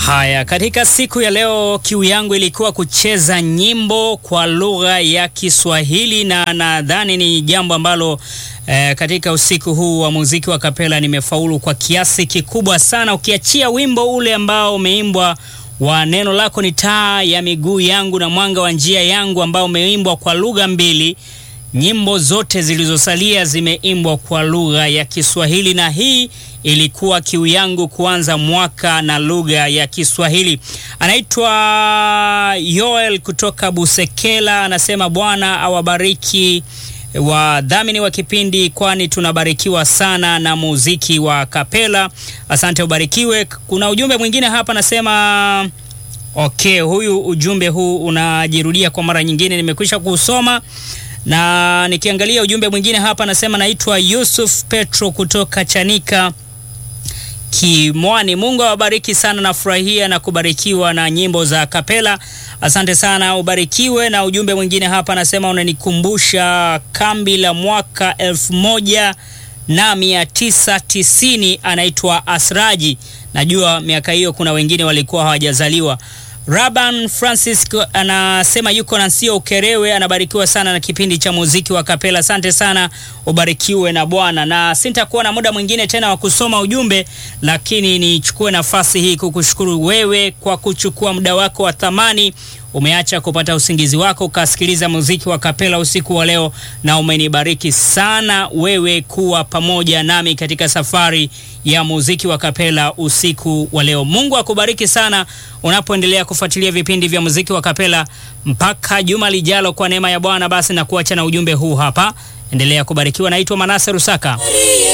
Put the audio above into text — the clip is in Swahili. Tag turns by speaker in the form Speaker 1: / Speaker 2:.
Speaker 1: Haya, katika siku ya leo kiu yangu ilikuwa kucheza nyimbo kwa lugha ya Kiswahili na nadhani ni jambo ambalo eh, katika usiku huu wa muziki wa kapela nimefaulu kwa kiasi kikubwa sana, ukiachia wimbo ule ambao umeimbwa wa neno lako ni taa ya miguu yangu na mwanga wa njia yangu ambao umeimbwa kwa lugha mbili. Nyimbo zote zilizosalia zimeimbwa kwa lugha ya Kiswahili na hii ilikuwa kiu yangu kuanza mwaka na lugha ya Kiswahili. Anaitwa Yoel kutoka Busekela, anasema Bwana awabariki wadhamini wa kipindi, kwani tunabarikiwa sana na muziki wa kapela. Asante, ubarikiwe. Kuna ujumbe mwingine hapa anasema okay, huyu ujumbe huu unajirudia kwa mara nyingine, nimekwisha kusoma na nikiangalia ujumbe mwingine hapa anasema naitwa Yusuf Petro kutoka Chanika Kimwani. Mungu awabariki sana, nafurahia na kubarikiwa na nyimbo za kapela. Asante sana, ubarikiwe. Na ujumbe mwingine hapa anasema unanikumbusha kambi la mwaka elfu moja na mia tisa tisini. Anaitwa Asraji, najua miaka hiyo kuna wengine walikuwa hawajazaliwa. Raban Francis anasema yuko na sio Ukerewe, anabarikiwa sana na kipindi cha muziki wa kapela. Asante sana, ubarikiwe na Bwana. Na sintakuwa na muda mwingine tena wa kusoma ujumbe, lakini nichukue nafasi hii kukushukuru wewe kwa kuchukua muda wako wa thamani. Umeacha kupata usingizi wako ukasikiliza muziki wa kapela usiku wa leo, na umenibariki sana wewe kuwa pamoja nami katika safari ya muziki wa kapela usiku wa leo. Mungu akubariki sana unapoendelea kufuatilia vipindi vya muziki wa kapela mpaka juma lijalo, kwa neema ya Bwana. Basi na kuacha na ujumbe huu hapa, endelea kubarikiwa. Naitwa Manase Rusaka.